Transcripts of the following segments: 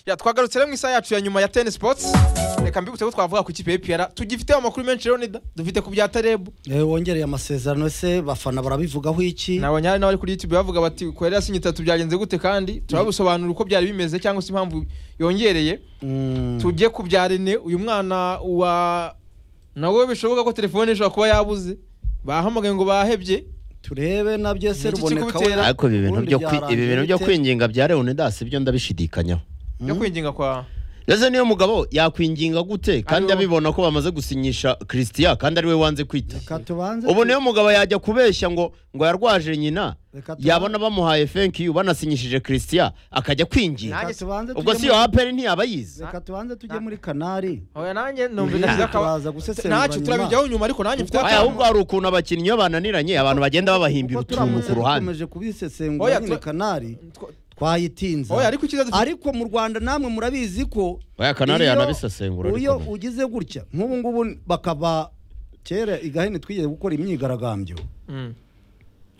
Ya, twagarutse rero mu isaha yacu ya nyuma ya Ten Sports reka mbibutse ko twavuga ku ikipe y'ipiyara tugifiteho amakuru menshi rero nida dufite ku bya tarebu Eh, wongereye amasezerano se bafana barabivugaho iki nabo nyari n'abari kuri youtube bavuga bati kwerera sinye itatu byagenze gute kandi turabisobanura uko byari bimeze cyangwa se impamvu yongereye Mm, tujye ku bya rene uyu mwana wa nawe bishoboka ko telefone ishobora kuba yabuze bahamagaye ngo bahebye turebe nabyo Ni se iki ruboneka kikubitera? wenda ariko ibi bintu ubundi byo kwi- byarangira ibi bintu byo bite? kwinginga bya leonidas byo ndabishidikanyaho yo kwinginga kwa ndetse niyo mugabo yakwinginga gute kandi Ariwo. abibona ko bamaze gusinyisha christian kandi ariwe wanze kwita reka tubanze ubu niyo mugabo yajya kubeshya ngo ngo yarwaje nyina Reka tuba- yabona bamuhaye thank you banasinyishije christian akajya kwinginga Nanjye reka tubanze ubwo tujye si yo muri- aperi ntiyaba yize reka tubanze tujye Na- muri kanari oya nanjye numva Mm. nashyize Turaza akaba gusesengura ntacyo nyuma. turabijyaho nyuma ariko nanjye mfite aya ahubwo akantu hari ukuntu abakinnyi iyo bananiranye abantu bagenda babahimba utuntu ku ruhande dukomeje Oya, kubisesengura nyine tura- kanari Two- twayitinza oya ariko ikiza dufite ariko mu rwanda namwe murabizi ko oya kanari iyo- yanabisesengura iyo ariko ugize gutya nk'ubu ngubu bakaba kera igahene twigeze gukora imyigaragambyo Mm.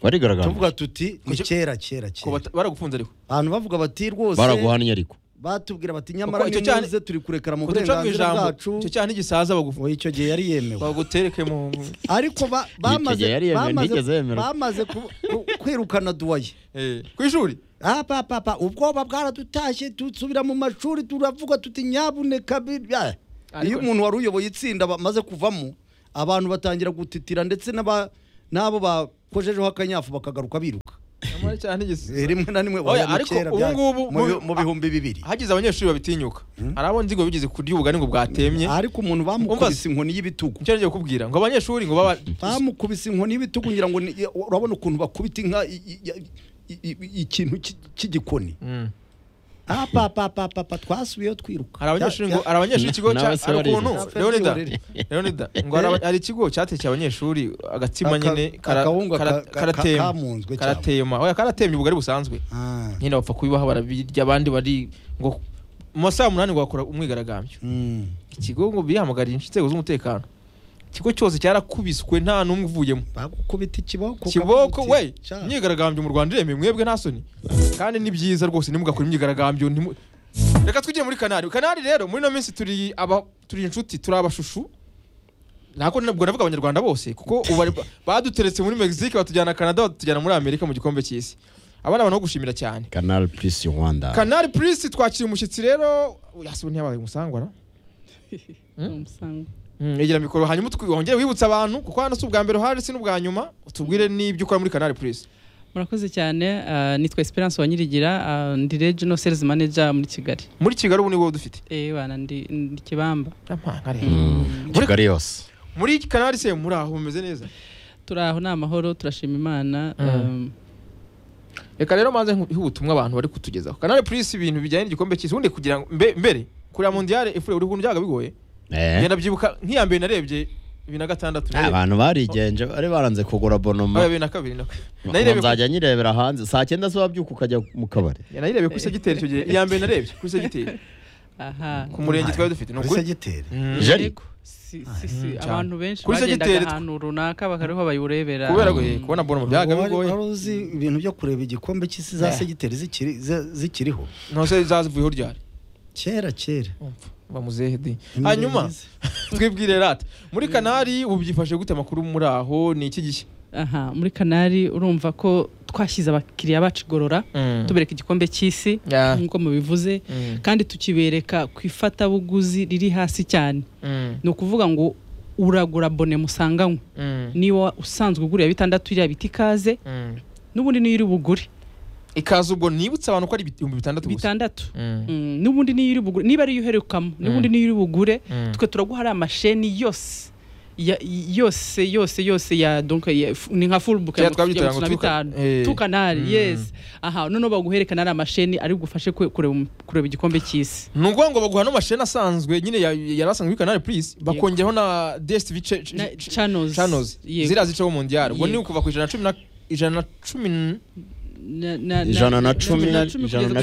barigaragara tuvuga tuti ni Kuki- kera kera Ko kera bata- baragufunze ariko abantu bavuga bati rwose baraguhannye ariko batubwira bati nyamara icyo cyaha- nimuze turi kurekera mu kuduca mu burenganzira ijambo bwacu icyo cyaha n'igisaza bagufu Oya, icyo gihe yari yemewe bagutereke mu mu- ariko ba- bamaze gihe yari yemewe, bamaze- ntigeze yemerwa. bamaze ku- ku- kwirukana duwaye eh, ku ishuri Ah, pa papa ubwoba bwaradutashye dusubira mu mashuri turavuga tuti nyabuneka bi- ah. Ariko- iyo umuntu wari uyoboye itsinda bamaze kuvamo abantu batangira gutitira ndetse n'aba- n'abo bakojejeho akanyafu bakagaruka biruka nyamara icyaha n'igisa Eh, rimwe na rimwe Oya, wabona ariko kera ubu bya- ngubu- mu bi- mu- mu bihumbi bibiri hagize abanyeshuri babitinyuka hari abo nzi ngo bigeze kurya ubugari ngo bwatemye ariko umuntu Umva bamukubise inkoni y'ibitugu icyo ngiye kukubwira ngo abanyeshuri ngo baba bamukubise inkoni y'ibitugu ngira ngo ni- urabona ukuntu bakubita inka i- i- i- i- i- ikintu cy- cy'igikoni Mm. Ah, pa pa pa pa pa, twasubiyeho twiruka hari abanyeshuri ngo Ya- ya- hari abanyeshuri ikigo cya N'abasore hari ukuntu bariga. leonida Bariga. leonida ngo hari aba- hari ikigo cyatekeye abanyeshuri agatsima Aka- nyine kara- akawunga kara- ka- ka- karatema kamunzwe cyane. karatema oya karatemye ubugari busanzwe Ah. nyine bapfa kubibaha barabirya abandi bari ngo mu masaha umunani ngo bakora umwigaragambyo Mm. ikigo ngo bihamagarira inzego z'umutekano ikigo cyose cyarakubiswe nta n'umwe uvuyemo bagukubita ikiboko kiboko ukavuga we uti, "Cya, imyigaragambyo mu rwanda iremewe mwebwe nta soni kandi ni byiza rwose nimugakora imyigaragambyo ntimu- reka twijye muri kanari kanari rero muri ino minsi turi aba turi inshuti turi abashushu ntabwo nabwo navuga abanyarwanda bose kuko ubu bari- baduteretse muri mexique batujyana canada batujyana muri amerika mu gikombe cy'isi aba ni abantu bo gushimira cyane kanari purisi rwanda kanari purisi twakira umushyitsi rero yasubu ntiyabaye umusangwa Umusango. Mm, egera mikoro hanyuma utwi- wongere wibutsa abantu kuko hano si ubwa mbere uhari si n'ubwa nyuma utubwire n'ibyo ukora muri kanari purisi murakoze cyane ah, nitwa esperance wanyirigira ah, ndi regional sales manager muri kigali muri kigali ubu ni wowe dufite Eh, bana ndi ndi kibamba kigali yose muri kanari se muri aho mumeze neza turi aho ni amahoro turashima imana Mm. um, reka rero maze ihe ubutumwa abantu bari kutugezaho kanari purisi ibintu bijyanye n'igikombe cy'isi ubundi kugira ngo mbe- mbere kureba mondiyale efure buri kuntu byabaga bigoye Eh, ngenda byibuka nk'iya mbere narebye bibiri na gatandatu narebye abantu barigenje bari baranze kugura Ah, abonoma bibiri na kabiri nako ngo nayirebye ku- nzajya nyirebera hanze saa cyenda zo wabyuka ukajya mu kabari nayirebye kuri segiteri icyo gihe iya mbere narebye kuri segiteri aha ku murenge twari dufite ni kuri ukuri segiteri Mm. jari Yego, si, si, si, Mm, cyane. abantu benshi Kuri bagendaga segiteri tw- ahantu runaka bakariho bayiwurebera kubera ko eh, kubona bono byabaga Wari- bigoye wari uzi ibintu byo kureba igikombe cy'isi za Eh. segiteri zikiri- za- zikiriho ntose zazivuyeho ryari kera kera bamuzehe di Imbere hanyuma yize. twibwire rata muri kanari ubu byifashe gute amakuru muri aho ni iki gihe aha muri kanari urumva ko twashyize abakiriya bacu igorora tubereka igikombe cy'isi Yeah. nk'uko mubivuze Mm. kandi tukibereka ku ifatabuguzi riri hasi cyane Mm. ni ukuvuga ngo uragura bone musanganywe Mm. niba usanzwe ugurira bitandatu iriya biti ikaze Mm. n'ubundi niyo iri bugure ikaza ubwo nibutse abantu ko ari ibihumbi bitandatu gusa bitandatu Mm. Mm, n'ubundi niyo iri bugure niba ariyo uherukamo n'ubundi niyo iri bugure Mm. twe turaguha ari amasheni yose ya- yose yose yose ya donc ya- f- ni nka full book ya Kera twabyitangira ngo mirongo tuka- itanu eh. tukanari Mm. yes aha noneho baguherekana ari amasheni ari bugufashe kwe- kureba um- kureba igikombe cy'isi ni ukuvuga ngo baguha n'amasheni asanzwe nyine ya- yari asanzwe muri kanari purisi bakongeraho na dstv ce- ce- Na- ce- channels channels Yego. ziriya zicaho mondiyari ubwo ni Yego. ukuva ku ijana na cumi na ijana na cumi n- Na- na- na- Ijana na cumi na- ijana kugeza na ku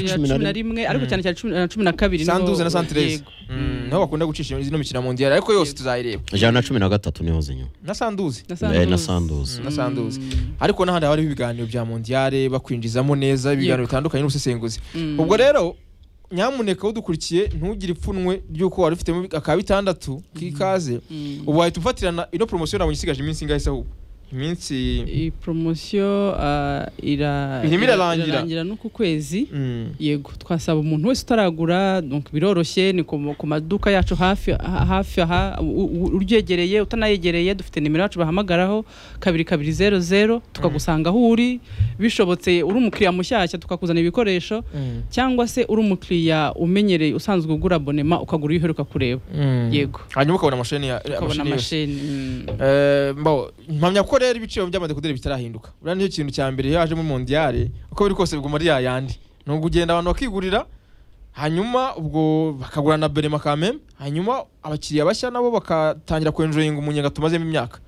cumi na cumi na rimwe ariko cyane cyane cumi na cumi na kabiri niho- sanduze na santereze yego. Mm, niho bakunda gucisha ino mikino ya mondiyari ariko yose Yego. tuzayireba ijana na cumi na gatatu niho zinyura na sanduze na Eh, na sanduze. sanduzi na sanduze ariko n'ahandi haba hariho ibiganiro bya mondiyare bakwinjizamo neza ibiganiro Yego. bitandukanye n'ubusesenguzi Mm. ubwo rero nyamuneka udukurikiye ntugire ipfunwe ry'uko wari ufitemo aka bitandatu k'ikaze Mm. ubu wahita ufatirana ino poromosiyo nabonye isigaje iminsi ingahe se ahubwo iminsi iyi poromosiyo ah, ira Irimo irarangira. n'uku kwezi Mm. yego twasaba umuntu wese utaragura donc biroroshye ni ku ku maduka yacu hafi ha- hafi aha u- u- uryegereye utanayegereye dufite nimero yacu bahamagaraho kabiri kabiri zeru zeru tukagusanga aho uri bishobotse uri umukiriya mushyashya tukakuzana ibikoresho Mm. cyangwa se uri umukiriya umenyereye usanzwe ugura abonema ukagura iyo uheruka kureba Mm. Yego. hanyuma ukabona amasheni ya ukabona amasheni yose amasheni Eh, mm. mbaho, mpamya ko rero ibiciro by'amadekuderi bitarahinduka uriya nicyo kintu cya mbere iyo hajemo mondiyare uko biri kose biguma ari yayandi ni ukugenda abantu bakigurira hanyuma ubwo bakagura na berema ka meme hanyuma abakiriya bashya nabo bakatangira kwenjoyinga umunyenga tumazemo imyaka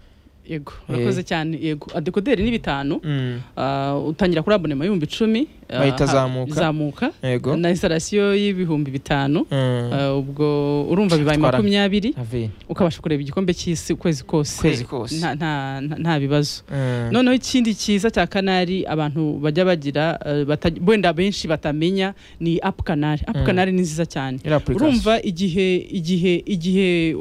yego urakoze cyane yego adekoderi ni bitanu Mm, Ah, utangira kuri abonema y'ibihumbi icumi ah, Bahita ha- zamuka. zamuka yego na instalasiyo y'ibihumbi bitanu Mm, Ah, ubwo urumva bibaye Twara- makumyabiri Avi. ukabasha kureba igikombe cy'isi ukwezi kose Ukwezi kose. Nta- nta- nta- nta bibazo Mm, noneho ikindi cyiza cya kanari abantu bajya bagira eh, bata- wenda benshi batamenya ni apu kanari apu Mm. kanari ni nziza cyane iriya application. urumva igihe igihe igihe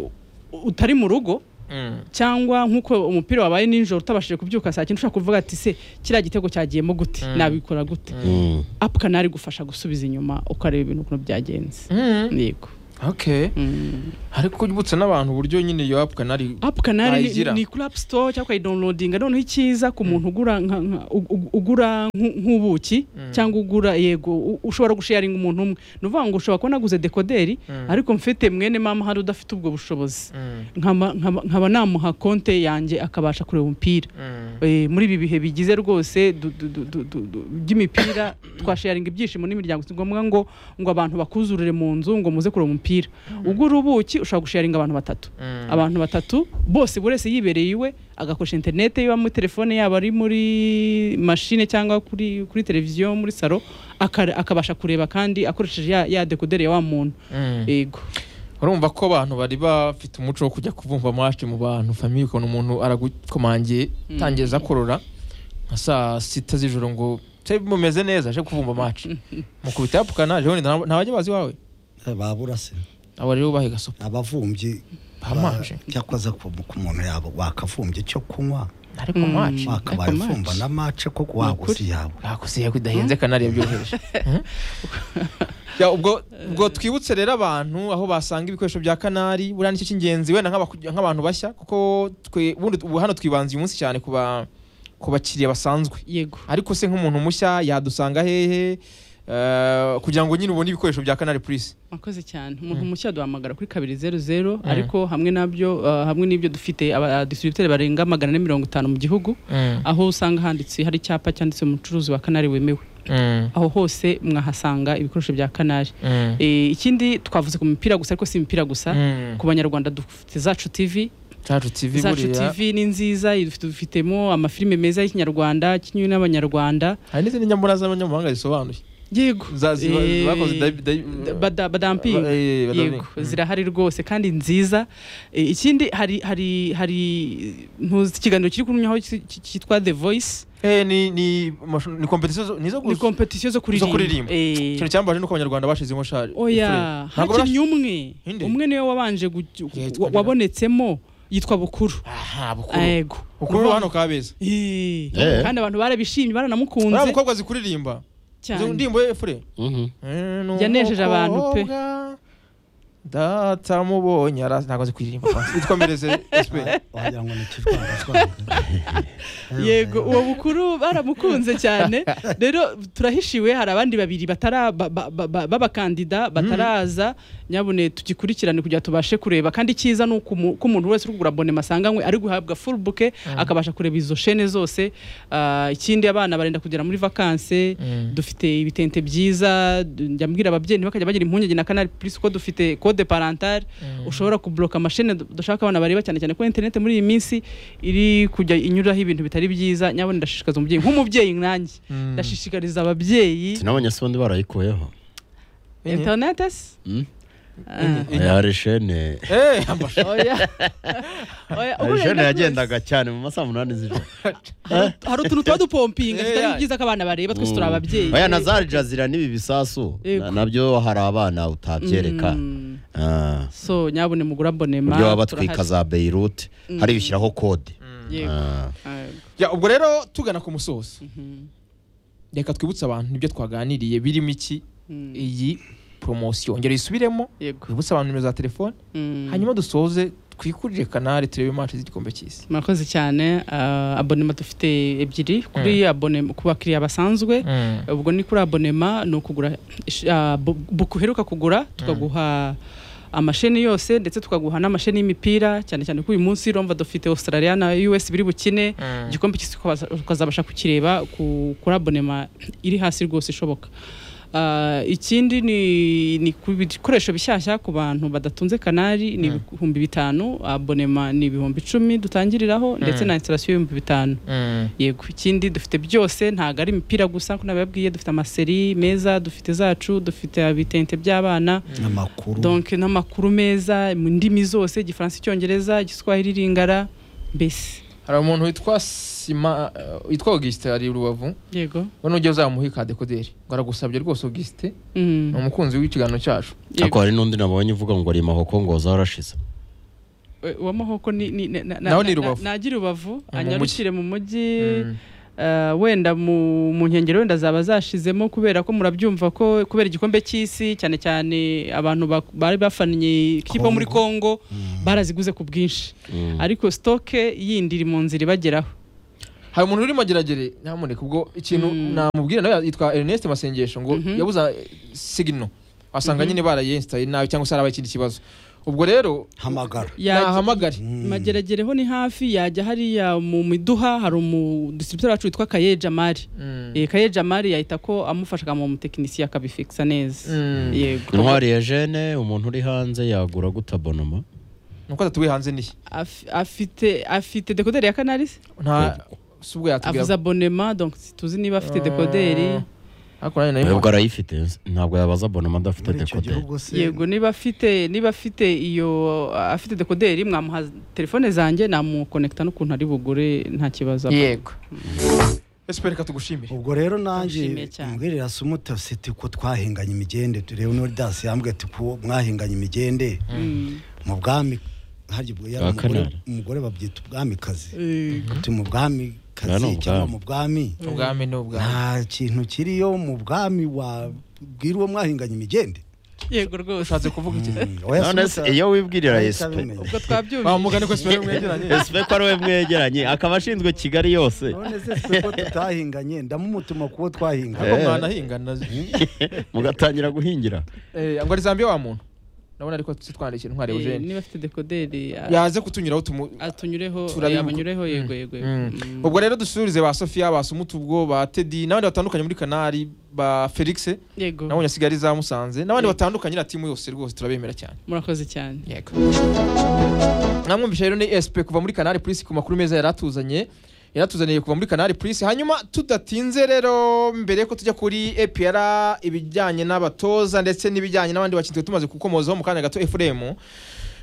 utari mu rugo Mm, cyangwa nk'uko umupira wabaye nijoro utabashije kubyuka saa cyenda ushaka kuvuga ati se kiriya gitego cyagiyemo gute Mm. nabikora gute Mm. apu kanari igufasha gusubiza inyuma ukareba ibintu ukuntu byagenze mm, yego okay Mm. ariko ujya n'abantu uburyo nyine iyo apu kanari apu kanari ni- Nayigira. ni kuri apu sitowa cyangwa ukayidawunilodinga noneho icyiza ku muntu ugura nka- nka- u- u- ugura nk'u- nk'ubuki Mm. cyangwa ugura yego u- ushobora gusharinga umuntu umwe ni ukuvuga ngo ushobora kuba naguze dekoderi Mm. ariko mfite mwene mama hari udafite ubwo bushobozi Mm, nkaba nkaba- nkaba namuha konte yanjye akabasha kureba umupira mm, Eh, muri ibi bihe bigize rwose du- du- du- du- du- du- by'imipira twasharinga ibyishimo n'imiryango si ngombwa ngo ngo abantu bakuzurire mu nzu ngo muze kureba umupira ugura ubuki ushobora gusharinga abantu batatu mm. abantu batatu bose buri wese yibereye iwe agakoresha interinete iba muri telefone yaba ari muri mashine cyangwa kuri kuri televiziyo muri salo aka- akabasha kureba kandi akoresheje ya, ya dekoderi ya wa muntu Mm. yego urumva ko abantu bari bafite umuco wo kujya kubumva amashi mu bantu famiye ukuntu umuntu aragukomangiye tangiza korora nka saa sita z'ijoro ngo se mumeze neza aje kuvumva amashi mukubita yapfukana jewe ntabajya bazi iwawe babura se aba rero ubahe gasopo abavumbyi Bamaje. ba- cyakwaza ku ku muntu yabo wakavumbye cyo kunywa ariko amashi wakabaye Ariko mace. ufumba na mace ko waguze yawe bakusiye kudahenze kanari yabyoroheje Hmm? Ya, ubwo ubwo twibutse rero abantu aho basanga ibikoresho bya kanari buriya nicyo cy'ingenzi wenda nk'abaku- nk'abantu bashya kuko twe ubundi ubu hano twibanze uyu munsi cyane ku ba- ku bakiriya basanzwe yego ariko se nk'umuntu mushya yadusanga hehe Eh, kugira ngo nyine ubone ibikoresho bya kanari purisi Mwakoze cyane umuntu Mm. mushya duhamagara kuri kabiri zeru zeru ariko hamwe nabyo uh, hamwe n'ibyo dufite abadisitiributeri barenga magana ane mirongo itanu mu gihugu aho usanga handitse hari icyapa cyanditse umucuruzi wa kanari wemewe aho hose mwahasanga ibikoresho bya kanari e, ikindi twavuze ku mipira gusa ariko si imipira gusa ku banyarwanda dufite zacu tv cacu tivi zacu buriya tv ni nziza dufite- dufitemo amafilime meza y'ikinyarwanda akinywe n'abanyarwanda hari n'izindi nyambura z'abanyamahanga zisobanuye yego Za- ziba- Eh, zakoze dai- dai- bada- badampinga Ba- eh, badampinga. yego Mm. zirahari rwose kandi nziza E, ikindi hari hari hari ntuzi ikiganiro kiri kunyuraho cyitwa the voice Eh, ni ni amashu- ni kompetisiyo zo- ni izo ni gusa kompetisiyo zo zo kuririmba. kuririmba Eh, ikintu cyambaje nuko abanyarwanda bashizemo shari oya ntabwo hakinnye umwe Inde? umwe niwe wabanje guj- Yitwa wa- nde? wabonetsemo yitwa bukuru aha bukuru yego bukuru hano kabeza Eh, Eh. kandi abantu uriya barabishimye baranamukunze mukobwa zikuririmba izo cyane ndirimbo ye fure Mhm. Eh, ni Yanejeje abantu pe. umukobwa data mubonye ara- ntabwo azi kuririmba itwomereze esipe wagira ngo ni ikijwangazwanga yego uwo bukuru baramukunze cyane rero turahishiwe hari abandi babiri batara ba- ba- ba- ba- b'abakandida bataraza nyabune tugikurikirane kugira tubashe kureba kandi icyiza ni uko umu- ko umuntu wese uri kugura abonema asanganywe ari guhabwa full buke akabasha kureba izo shene zose Ah, ikindi abana barenda kugera muri vakanse dufite ibitente byiza d- njya mbwira ababyeyi ntibakajya bagira impungenge na kanari plus ko dufite code parentale ushobora kubloka amashene du- dushaka abana bareba cyane cyane ko interineti muri iyi minsi iri kujya inyuraho ibintu bitari byiza nyabona ndashishikariza umubyeyi nk'umubyeyi nkanjye ndashishikariza ababyeyi sinabonye sondi barayikuyeho interineti Mm. Inka. yari shene Eh, amashu. oya oya ubu Hari shene wenda yagendaga cyane mu masaa munani z'ijoro hari- hari utuntu tuba dupompinga Eh, tutari ya. byiza ko abana bareba twese turi ababyeyi oya na za jazira n'ibi bisasu Yego. na- nabyo hari abana utabyereka Mm. Ah, so nyabune mugura ku mbonema buryo baba batwika turahari. za beyirute hariya ushyiraho kode Yego. Ah. Ah, Ya, ubwo rero tugana ku musozo reka twibutse abantu nibyo twaganiriye birimo iki mm, iyi poromosiyo ongera uyisubiremo yego twibutse abantu nimero za telefone Mm. hanyuma dusoze twikurire kanari turebe imanshi z'igikombe cy'isi murakoze cyane ah, abonema dufite ebyiri kuri abonema ku bakiriya basanzwe ubwo ni kuri abonema ni ukugura ish- ah, bu- buku uheruka kugura tukaguha amasheni yose ndetse tukaguha n'amasheni y'imipira cyane cyane ko uyu munsi urumva dufite australia na us biri bukine Mm. igikombe cy'isi ukaza- ukazabasha kukireba ku- kuri abonema iri hasi rwose ishoboka Ah, ikindi ni, ni ku bikoresho bishyashya ku bantu badatunze kanari ni Mm. ibihumbi bitanu abonema ni ibihumbi icumi dutangiriraho ndetse Mm. na instalasiyo y'ibihumbi bitanu yego ikindi dufite byose ntabwo ari imipira gusa nk'uko nabibabwiye dufite amaseri meza dufite zacu dufite ibitente by'abana amakuru donc n'amakuru meza mu ndimi zose igifaransa icyongereza igiswahili ringara mbese hari umuntu witwa sima eh, witwa augusite ari i rubavu yego we ujya uzamuha ikadekoderi ngo aragusabye rwose augusite Mm, ni umukunzi w'ikiganiro cyacu yego. ariko hari n'undi nabonye uvuga ngo ari mahoko ngo zarashize We- uwa mahoko ni- ni- na- na- Naho ni na- Rubavu. na- nagira rubavu Mu anyarukire mu mujyi Mm. Uh, wenda mu mu nkengero wenda zaba zashizemo kubera ko murabyumva ko kubera igikombe cy'isi cyane cyane abantu bak- bari bafannye ikipe yo muri Congo baraziguze ku bwinshi Mm. ariko stoke yindi iri mu nzira ibageraho hari umuntu urimo ageragere nyamuneka ubwo ikintu Mm. namubwira nawe yitwa Ernest Masengesho ngo Mhm. yabuza sigino wasanga nyine barayenstaye nabi cyangwa se harabaye ikindi kibazo ubwo rero hamagara Yajya- nahamagare Mm. mageragereho ni hafi yajya hariya mu miduha hari umu distributor wacu witwa Kaye Jamari Mm. eh, Kaye Jamari yahita ko amufasha akamuha umutekinisiye akabifixa neza Mm. yego intwari ya jene umuntu uri hanze yagura guta bonoma nuko atatuwe hanze nihe Af- afite afite dekoderi ya Canaris nta si ubwo avuze yatubwira abonema donc tuzi niba afite Ah. dekoderi ariko nanjye nayo ntabwo arayifite ntabwo yabaza bonoma adafite muri icyo dekoderi gihugu se yego niba afite niba afite iyo afite dekoderi mwamuha telefone zanjye namukonekita n'ukuntu ari bugure nta kibazo aba. yego esiperi reka tugushimire ubwo rero nanjye Ndashimiye cyane. mbwirira se umutasi ati ko twahinganye imigende turebe n'uri dasi yambwiye ati ko mwahinganye imigende Mm. mu bwami harya ubwo yari Bwa umugore Kanari. umugore babyita ubwamikazi Eh, ati mu Bwa ni bwamikazi ubwami. cyangwa mu bwami ubwami ni ubwami nta kintu kiriyo mu bwami wabwira uwo mwahinganye imigende yego rwose ushatse kuvuga iki Mm, oya se none se umutasi- iyo wibwirira Nahise esipe abimenya. ubwo twabyumvise bamugane ko esiperi mwegeranye esipe ko ari we mwegeranye akaba ashinzwe kigali yose none se twe ko tutahinganye ndamumutuma kuwo twahinganye ariko mwanahingana mugatangira guhingira Eh, ngo ari zambiya wa muntu ndabona ariko sitwandikiye ntwari Eh, eugene niba afite dekoderi a- yaze kutunyuraho tumu atunyureho Turabivuga. yamunyureho yego yego yego. Mm. Mm. ubwo rero dusubirize ba sofiya ba sumutubwo ba tedi n'abandi batandukanye muri kanari ba felix yego nabonye asigara iza musanze n'abandi Yego. batandukanye na timu yose rwose turabemera cyane murakoze cyane yego namwumvisha rero ni esp kuva muri kanari purisi ku makuru meza yaratuzanye yaratuzaniye kuva muri kanari purisi hanyuma tudatinze rero mbere ko tujya kuri epr ibijyanye n'abatoza ndetse n'ibijyanye n'abandi bakinnyi twari tumaze gukomozaho mu kanya gato efuremu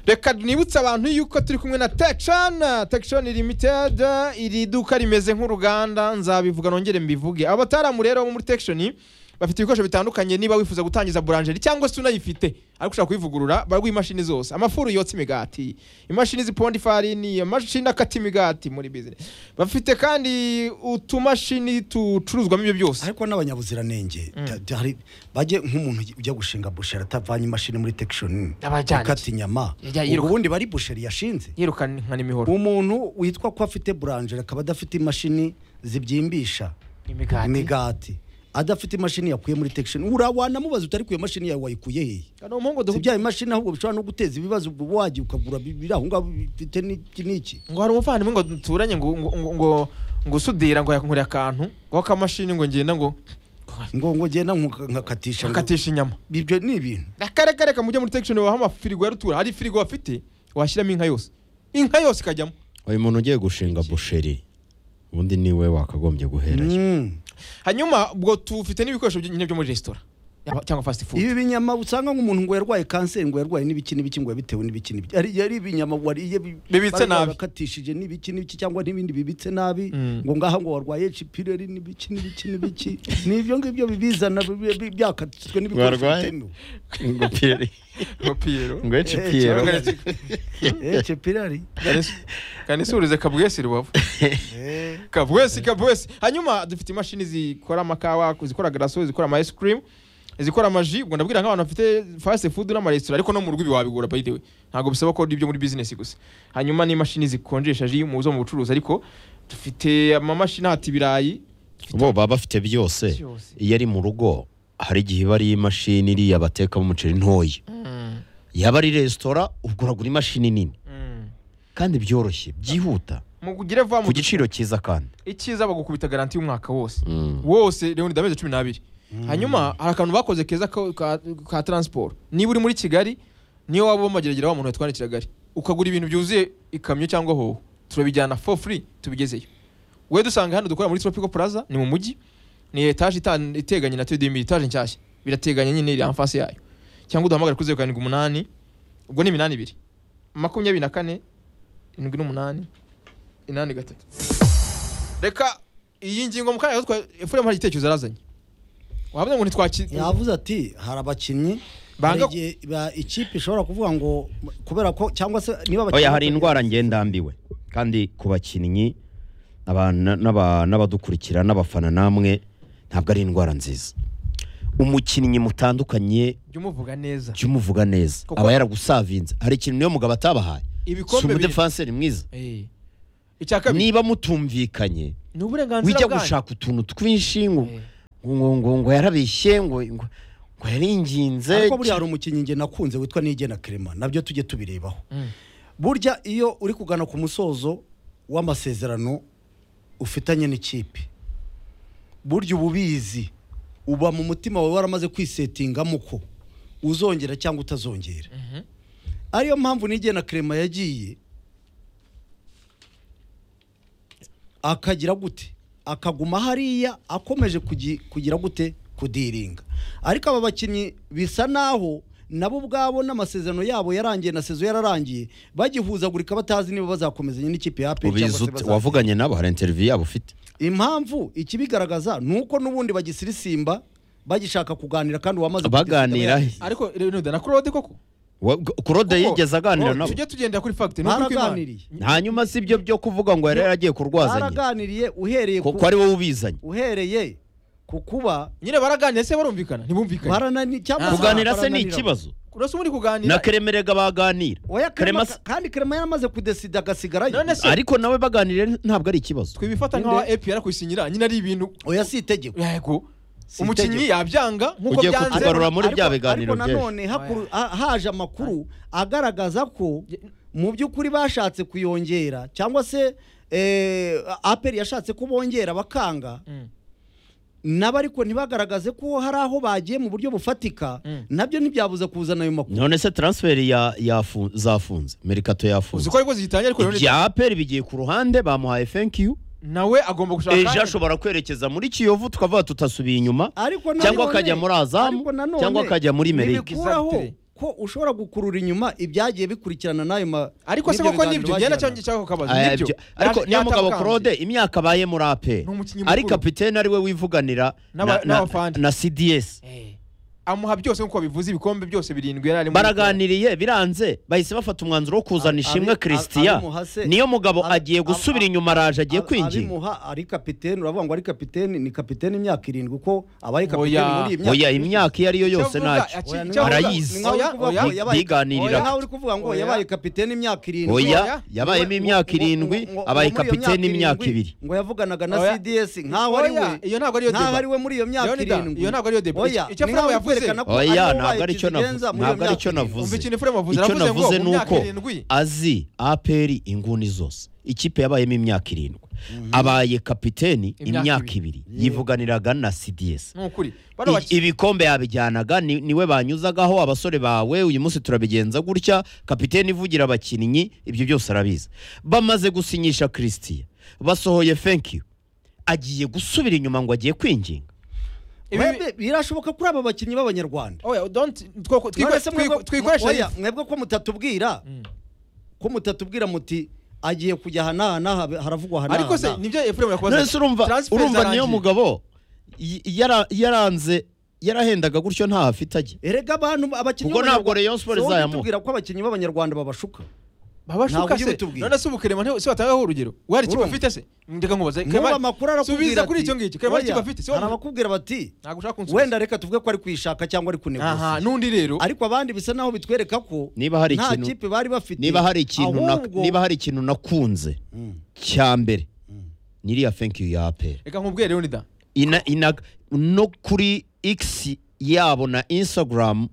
reka nibutse abantu yuko turi kumwe na tekishoni tekishoni limited iri duka rimeze nk'uruganda nzabivuga nongere mbivuge abo bataramu rero bo muri tekishoni bafite ibikoresho bitandukanye niba wifuza gutangiza buranjeri cyangwa se unayifite ariko ushaka kuyivugurura baraguha imashini zose amafuru yotsa imigati imashini ziponda ifarini amashini akata imigati muri bizinesi bafite kandi utumashini ducuruzwamo ibyo byose ariko n'abanyabuziranenge ta- ta- hari- bajye nk'umuntu ujya gushinga busheri atavanye imashini muri tekishoni Abajyanye. akata inyama Yajya ubwo yiruka. ubundi bari busheri yashinze yirukana imihoro umuntu witwa ko afite buranjeri akaba adafite imashini zibyimbisha imigati imigati adafite imashini yakuye muri tekishoni wanamubaza utari ku iyo mashini yawe wayikuye hehe ni umuhungu si duhuye bya imashini ahubwo bishobora no guteza ibibazo ubwo wagiye ukagura bi- biri aho ngaho bifite n'iki n'iki ngo hari umuvandimwe ngo duturanye ngo ngo ngo- ngo ngo usudira ngo yakunkurira akantu ngo akamashini ngo ngenda ngo ngo ngo genda nkuka- nkakatisha ngo- akatisha inyama ibyo ni ibintu reka reka reka mujye muri tekishoni babaha amafirigo ya rutura hari firigo bafite washyiramo inka yose inka yose ikajyamo uyu muntu ugiye gushinga busheri ubundi niwe wakagombye guherayo Mm. hanyuma ubwo tufite n'ibikoresho byo- nyine byo muri resitora yaba- cyangwa fast food ibi binyama usanga nk'umuntu ngo yarwaye kanseri ngo yarwaye n'ibiki n'ibiki ngo yabitewe n'ibiki n'ibiki ari ari ibinyama wariye bi- Bibitse bari nabi. barakatishije n'ibiki n'ibiki cyangwa n'ibindi bibitse nabi Mm. ngo ngaha ngo warwaye ecipireri n'ibiki n'ibiki n'ibiki ni ibyo ngibyo bibizana bi- bi- byakatijwe n'ibikoresho Warwaye? bitemewe ngo piyeri Piyero. ngo ece Eh, piyero cyangwa- ecipireri kanisurize kabwesi rubavu kabwesi kabwesi hanyuma dufite imashini zikora amakawa zikora garaso zikora ama ice cream zikora amaji ubwo ndabwira nk'abantu bafite fast food n'amaresitora ariko no mu rugo ibi wabigura by the way ntabwo bisaba ko ibyo muri business gusa hanyuma n'imashini zikonjesha ji mu zo mu bucuruzi ariko dufite amamashini hata ibirayi bo baba bafite byose Byose. iyo ari mu rugo hari igihe iba ari imashini iriya batekamo umuceri ntoya Mm, yaba ari resitora ubwo uragura imashini nini mm. kandi byoroshye byihuta mugire va mu ku giciro cyiza kandi icyiza bagukubita garanti y'umwaka wose Mm. wose leonid amezi cumi n'abiri hanyuma hari akantu bakoze keza ka, ka, ka transport niba uri muri kigali niyo waba wamageragera wa muntu yatwandikira gari ukagura ibintu byuzuye ikamyo cyangwa hoho turabijyana for free tubigezeyo we dusanga hano dukora muri tropical plaza ni mu mujyi ni etaje itan- iteganye na tdm etaje nshyashya birateganye nyine iri amfasi yayo cyangwa uduhamagare kuri zeru karindwi umunani ubwo ni iminani ibiri makumyabiri na kane irindwi n'umunani inani gatatu reka iyi ngingo mu kanya gato twa- efuremu hari igitekerezo yarazanye wavuze ngo ntitwaki yavuze ati hari abakinnyi Banga- hari igihe ba- ikipe ishobora kuvuga ngo kubera ko cyangwa se niba abakinnyi oya hari indwara ngendambiwe kandi ku bakinnyi abana- n'aba- n'abadukurikira n'abafana namwe ntabwo ari indwara nziza umukinnyi mutandukanye jya umuvuga neza jya umuvuga neza Kuko- aba yaragusavinze hari ikintu niyo mugabo atabahaye si ibikombe bibiri umudefanseri mwiza Eh. icya kabiri niba mutumvikanye ni uburenganzira wijya bwanyu gushaka utuntu twinshi ngo Eh. ngo ngo ngo yarabeshye ngo ngo ngo yaringinze ariko buriya hari umukinnyi njye nakunze witwa nigena kerema nabyo tujye tubirebaho Mm. burya iyo uri kugana ku musozo w'amasezerano ufitanye n'ikipe burya uba ubizi uba mu mutima wawe waramaze kwisetingamo ko uzongera cyangwa utazongera ariyo mpamvu nigena kerema yagiye akagira gute akaguma hariya akomeje kugi- kugira gute kudiringa ariko aba bakinnyi bisa naho nabo ubwabo n'amasezerano yabo yarangiye na sezo yararangiye bagihuzagurika batazi niba bazakomezanya n'ikipe ya APR cyangwa ubizi se ute bazaza- wavuganye nabo hari interiviyu yabo ufite impamvu ikibigaragaza ni uko n'ubundi bagisirisimba bagishaka kuganira kandi uwamaze Baganira he? ariko leonid na claude koko Wa- Claude Kuko- yigeze aganira nabo tujye tugendera kuri fact ni ukuri kw'Imana. Baraganiriye. hanyuma si ibyo byo kuvuga ngo yari yaragiye kurwazanya baraganiriye uhereye ko ku- ko ari wowe ubizanye uhereye ku kuba nyine baraganira se barumvikana ntibumvikane baranani cyangwa se kuganira se ni barananirana. ikibazo urasa muri kuganira na keremerega baganira oya Kerema kerema se- kandi kerema yaramaze kudesida agasigarayo none se ariko nawe baganire ntabwo ari ikibazo twibifata Ninde? nk'aho APR kuyisinyira nyine ari ibintu oya si itegeko yego Si umukinnyi itegeko. yabyanga nk'uko Ugiye byanze kutubarura muri Ariko- bya biganiro ariko by'ejo. nanone hakuru- ha- haje amakuru agaragaza ko mu by'ukuri bashatse kuyongera cyangwa se eh, aperi yashatse ko bongera bakanga Mm. nabo ariko ntibagaragaze ko hari aho bagiye mu buryo bufatika Mm. nabyo ntibyabuze kuzana ayo makuru none se transferi ya yafu- zafunze merikato uzi yafunze ko ariko zitangiye ariko Leonid ibya aperi bigiye ku ruhande bamuhaye thank you nawe agomba gushaka ejo ashobora kwerekeza muri kiyovu tukavuga tutasubiye inyuma ariko cyangwa nanone- akajya muri azamu ariko nanone cyangwa akajya muri merike ntibikuraho Exactly. ko ushobora gukurura inyuma ibyagiye bikurikirana n'ayo ma ariko se n'ibyo koko biganiro nibyo ngenda bagirana. cyangwa cyangwa kukabaza Aya, nibyo byo- ariko Yaje- niyo mugabo yatabukanze. claude imyaka abaye muri aperi Ni umukinnyi ari mukuru. kapitene ariwe wivuganira na, N'aba- na, n'abafana. na cds Eh. amuha byose nk'uko bivuze ibikombe byose birindwi yari arimo baraganiriye biranze bahise bafata umwanzuro wo kuzana Abi- ishimwe abi- christian abimuha se- niyo mugabo abi- agiye abi- gusubira inyuma araje agiye Ab- kwinginga abimuha ari kapiteni uravuga ngo ari kapiteni ni kapiteni imyaka irindwi ko abaye kapiteni Oya. muri iyi myaka oya imyaka iyo ari yo yose ntacyo Oya, ni- Arayizi. ni nkaho uri kuvuga ngo Oya. yabaye- Biganirira. Oya, nkaho uri kuvuga ngo Oya. yabaye kapiteni imyaka irindwi oya Oya. yabayemo Ngo- imyaka ngo- ngo- irindwi ngo- ngo- abaye muri iyo kapitene imyaka irindwi, ibiri ngo yavuganaga na Oya. cds nkaho ari we Oya, iyo ntabwo ariyo nkaho deba. ari we muri iyo myaka Leonida, irindwi iyo ntabwo ariyo deba. oya Icyo ni Frama nkaho uri yavuze. kwerekana ko ari oya wowe ntabwo wabaye ari cyo ikigenza muri iyo ntabwo ari myaka cyo irindwi. navuze Umva ikintu Frema avuze. icyo Aravuze ngo navuze mu ni myaka uko irindwi. azi aperi inguni zose ikipe yabayemo imyaka irindwi abaye kapiteni Imyaka imyaka ibiri. ibiri yivuganiraga na cds ni ukuri I- bano baki- ibikombe yabijyanaga ni- niwe banyuzagaho abasore bawe uyu munsi turabigenza gutya kapiteni ivugira abakinnyi ibyo byose arabizi bamaze gusinyisha christian basohoye thank you agiye gusubira inyuma ngo agiye kwinginga mwebwe birashoboka kuri aba bakinnyi b'abanyarwanda oya don't twiko- twiko- None se mwebwe- twiko- twikoreshe oya, mwebwe ko mutatubwira ko mutatubwira muti agiye kujya aha n'aha n'aha haravugwa aha n'aha ariko se n'aha." nibyo efuremu yakubaza nese urumva transfer urumva niyo zarangiye. mugabo y- yara- yaranze yarahendaga gutyo ntaho afite ajya erega abantu abakinnyi Ubwo ntabwo b'Abanyarwanda- Rayon Sports Se wowe izayamuha. utubwira ko abakinnyi b'abanyarwanda babashuka baba Ntabwo shuka ujye se ubitubwira. none se ubukerema nte- se watangaho urugero wari ikipe Urumva. afite se ndeka nkubaza nuba Clement, amakuru arakubwira subiza ati, kuri icyo ngicyo kerema "Oya, hari ikipe afite se hari abakubwira bati ntabwo ushaka kunsubiza wenda reka tuvuge ko ari kwishaka cyangwa ari aha kunegusa n'undi rero ariko abandi bisa naho bitwereka ko Niba hari nta ikintu- kipe bari bafite niba hari ikintu na- ahubwo- niba hari ikintu nakunze Mm. cya mbere niriya thank you ya aperi reka nkubwire rero nida ina, ina, no kuri x yabo na instagram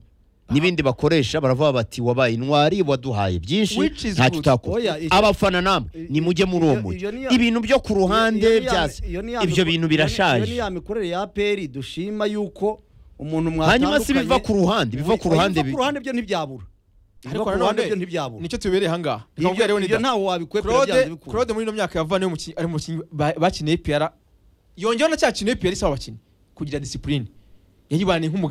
n'ibindi bakoresha baravuga bati wabaye intwari waduhaye byinshi Which is nta good. tutakora Oya, icyo- abafana namwe I- nimujye muri uwo iyo- mujyi iyo ni ya- ibintu byo ku Iyo- ruhande iyo ni ya- byase iyo ni ya ibyo mikoro- bintu iyo ni- iyo birashaje ni ya mikorere ya aperi dushima yuko umuntu hanyuma si biva ku ruhande biva ku ruhande biva ku ruhande byo ntibyabura biva ariko ku ruhande byo nanone ntibyabura nicyo tubereye ahangaha reka nkubwire Ibyo- rero nida ibyo ntawe wabikwepera byanze Claude bikunda Claude muri ino myaka yavanye umukinnyi ari umukinnyi ba- bakiniye APR yongeyeho na cya kintu APR isaba abakinnyi kugira discipline yayibaniye nk'umugabo